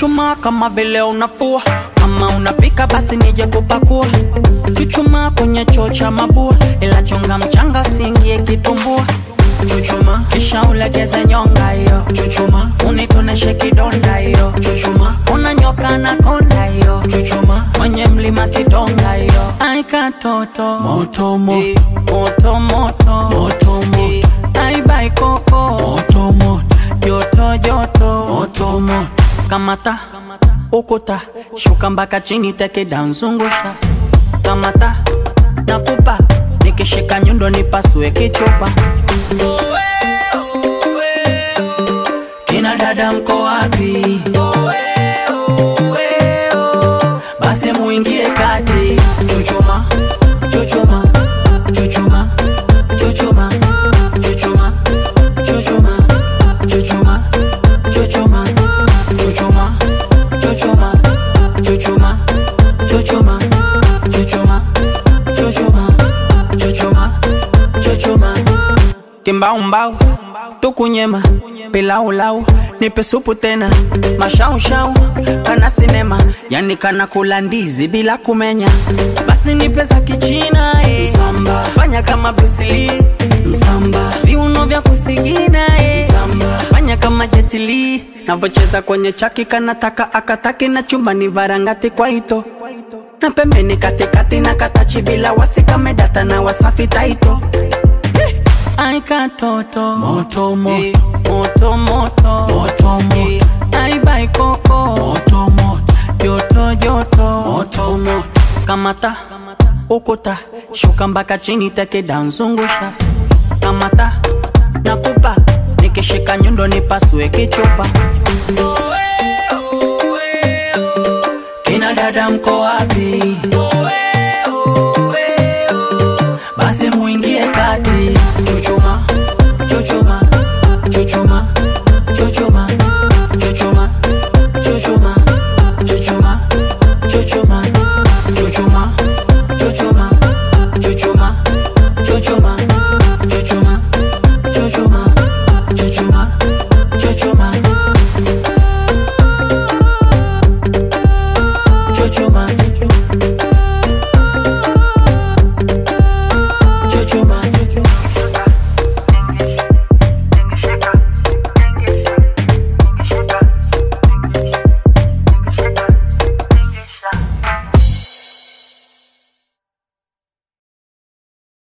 Chuchuma kama vile unafua, kama unapika basi nije kupakua. Chuchuma kwenye choo cha mabua, ila chonga mchanga siingie kitumbua. Chuchuma kisha ulegeze nyonga hiyo. Chuchuma unitoneshe kidonda hiyo. Chuchuma unanyoka na konda hiyo. Chuchuma kwenye mlima kidonga hiyo. Ai katoto moto moto moto moto moto moto. Ai bai koko moto moto joto joto moto moto. Kamata ukuta shuka mpaka chini teke danzungusha. Kamata nakupa nikishika nyundo nipasue kichupa. Kina dada mko wapi? Basi muingie kati. Chuchuma, chuchuma, chuchuma, chuchuma, chuchuma, chuchuma, chuchuma, chuchuma, chuchuma, chuchuma, chuchuma, chuchuma, chuchuma, chuchuma, chuchuma, chuchuma. Kimbaumbau tukunyema pilaulau nipe supu tena mashaushau kana sinema yani kana kula ndizi bila kumenya basi nipe za kichina eh. Msamba fanya kama Bruce Lee Msamba viuno vya kusigina eh. Msamba fanya kama Jet Li navocheza kwenye chaki kanataka akataki na chumbani varangati kwa ito na pembeni katikati na katachi bila wasikamedata na wasafi taito Ai katoto moto moto moto moto moto moto Ai bai koko moto moto joto joto moto moto Kamata ukuta shuka mpaka chini teke danzungusha Kamata nakupa nikishika nyundo nipasue kichupa Kina dada mko wapi?